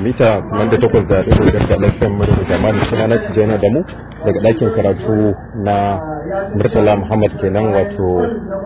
mita 88 da ɗaya da lafiyan mu da zamani suna na tijjani da mu daga ɗakin karatu na murtala muhammad kenan wato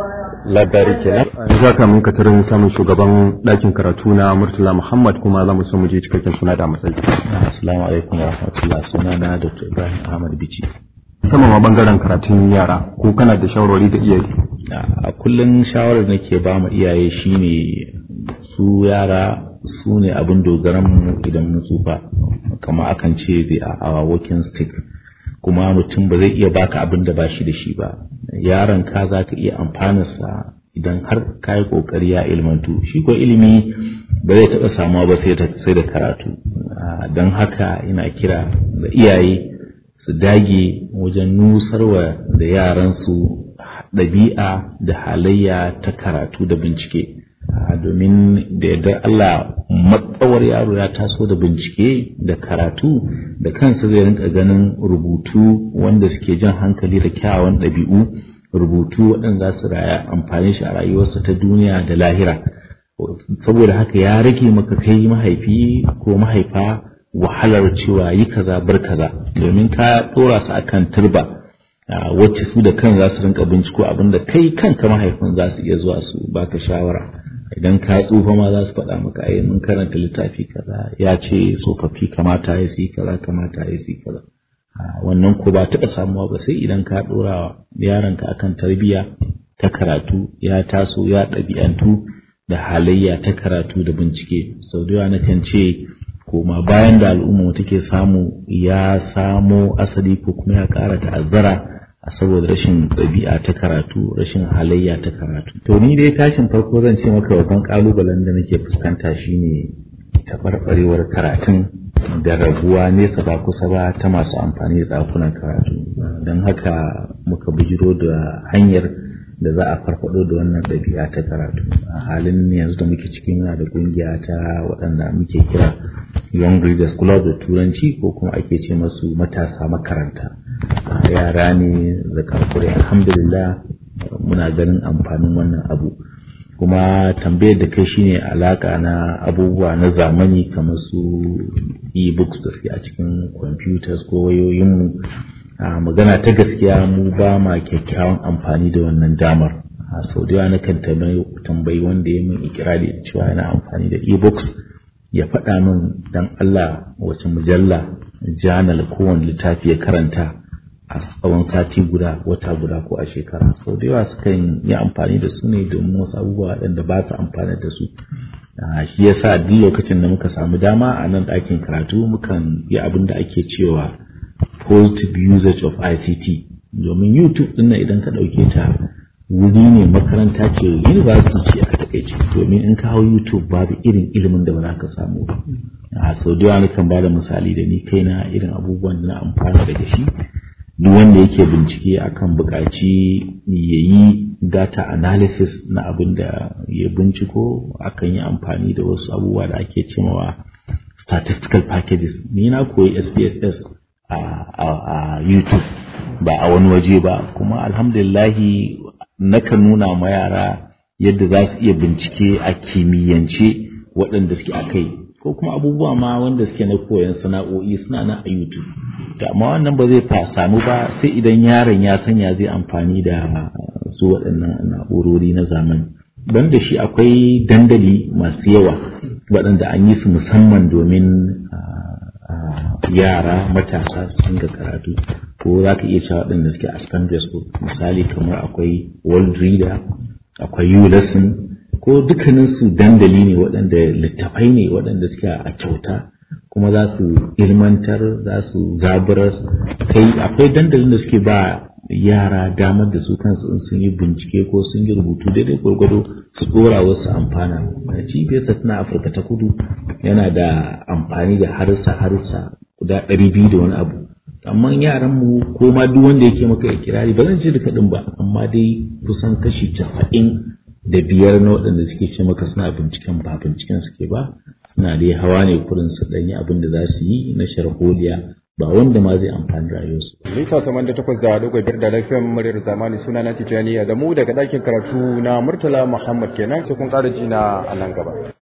labari kenan za ka mun katarin samun shugaban ɗakin karatu na murtala muhammad kuma za mu so mu je cikakken suna da matsayi assalamu alaikum wa rahmatullah suna na dr ibrahim ahmad bici sama ma bangaren karatun yara ko kana da shawarwari da iyaye a kullum shawarar nake ba mu iyaye shine su yara su ne abin dogaranmu idan mun tsufa kama akan ce da a walking stick kuma mutum ba zai iya baka abin da ba shi da shi ba yaron ka za ka iya amfanarsa idan har ka yi kokari ya ilmantu shi ko ilimi ba zai taɓa samuwa ba sai da karatu don haka ina kira da iyaye su dage wajen nusarwa da yaransu ɗabi'a da halayya ta karatu da bincike domin da yadda Allah matsawar yaro ya taso da bincike da karatu da kansa zai rinka ganin rubutu wanda suke jan hankali da kyawawan ɗabi'u rubutu waɗanda za su raya amfani shi a rayuwarsa ta duniya da lahira saboda haka ya rage maka kai mahaifi ko mahaifa wahalar cewa yi kaza bar kaza domin ka ɗora su akan turba wacce su da kan za su rinka binciko abinda kai kanka mahaifin za su iya zuwa su baka shawara idan ka tsufa ma za su faɗa maka ai mun karanta littafi kaza ya ce tsofaffi kamata ya yi kaza kamata ya yi kaza wannan ko ba taɓa samuwa ba sai idan ka ɗora yaronka akan tarbiyya ta karatu ya taso ya ɗabi'antu da halayya ta karatu da bincike sau da yawa nakan ce koma bayan da al'umma take samu ya samo asali ko kuma ya ƙara ta'azzara a saboda rashin ɗabi'a ta karatu rashin halayya ta karatu to ni dai tashin farko zan ce maka babban ƙalubalen da nake fuskanta shine taɓarɓarewar karatun da rabuwa nesa ba kusa ba ta masu amfani da ɗakunan karatu don haka muka bijiro da hanyar da za a farfado da wannan ɗabi'a ta karatu a halin yanzu da muke cikin yana da ƙungiya ta waɗanda muke kira young readers club da turanci ko kuma ake ce masu matasa makaranta yara ne da karkure alhamdulillah muna ganin amfanin wannan abu kuma tambayar da kai shine alaka na abubuwa na zamani kamar su e-books da suke a cikin computers ko wayoyinmu a magana ta gaskiya mu ba ma kyakkyawan amfani da wannan damar a sau da yawa nakan tambayi wanda ya min ikirari cewa yana amfani da e-books ya faɗa min dan Allah wace mujalla janal kowane littafi ya karanta a tsawon sati guda wata guda ko a shekara sau da yawa sukan yi amfani da su ne domin wasu abubuwa waɗanda ba su amfani da su shi yasa duk lokacin da muka samu dama a nan ɗakin karatu mukan yi abin da ake cewa positive usage of ICT domin YouTube ɗin nan idan ka ɗauke ta wuri ne makaranta ce university ce a takaice domin in ka hau YouTube babu irin ilimin da ba za ka samu ba a sau da yawa kan ba da misali da ni kaina irin abubuwan da na amfana daga shi duk wanda yake bincike akan buƙaci ya yi data analysis na abin da ya binciko akan yi amfani da wasu abubuwa da ake cewa statistical packages ni na koyi SPSS a YouTube ba a wani waje ba kuma alhamdulillahi nakan nuna ma yara yadda za su iya bincike a kimiyyance waɗanda suke a kai ko kuma abubuwa ma wanda suke na koyon sana'o'i suna nan a YouTube da amma wannan ba zai samu ba sai idan yaron ya sanya zai amfani da su waɗannan na'urori na zamani don da shi akwai dandali masu yawa waɗanda an yi su musamman domin yara matasa su dinga karatu ko za ka iya cewa waɗanda suke a secondary school misali kamar akwai world reader akwai u lesson ko dukkanin su dandali ne waɗanda littafai ne waɗanda suke a kyauta kuma za su ilmantar za su zaburar kai akwai dandalin da suke ba yara damar da su kansu in sun yi bincike ko sun yi rubutu daidai gwargwado su dora wasu amfana cibiyarsa tana afirka ta kudu yana da amfani da harsa harsa guda ɗari biyu da wani abu amma yaran mu ko ma duk wanda yake maka ikirari ba zan ce duka ɗin ba amma dai kusan kashi casa'in da biyar na waɗanda suke ce maka suna binciken ba binciken suke ba suna dai hawa ne kurin su ɗanyi abin da za su yi na sharholiya ba wanda ma zai amfani rayuwarsu. Mita taman da takwas da dogon biyar da lafiyan muryar zamani suna na Tijjani da mu daga ɗakin karatu na Murtala Muhammad kenan sai kun ƙara ji na a nan gaba.